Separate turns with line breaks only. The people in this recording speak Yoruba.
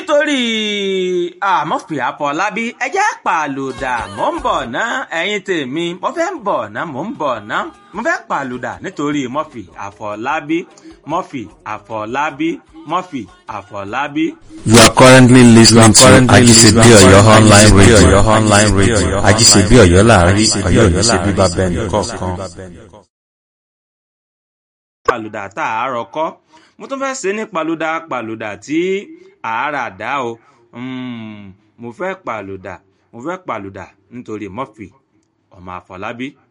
nítorí àmọ́fì àfọlábí ẹjẹ́ pàlùdà mò ń bọ̀ ná ẹ̀yin tèmi mo fẹ́ ń bọ̀ ná mò ń bọ̀ ná mo fẹ́ pàlùdà nítorí mọ́fì àfọlábí mọ́fì àfọlábí mọ́fì àfọlábí.
You are currently listening to Ajisebi Oyo online radio. Oyo online radio. Ajisebi Oyo láàrin Oyo ní ṣe bíbá bẹ́ẹ̀ ní kọ̀ọ̀kan.
pàlùdà tá a rọ kọ́ mo tún fẹ́ ṣe ní pàlùdà pàlùdà tí àárà dá o Mm, mo fẹ́ pàlùdà mo fẹ́ pàlùdà nítorí mọ́fì ọmọ àfọlábí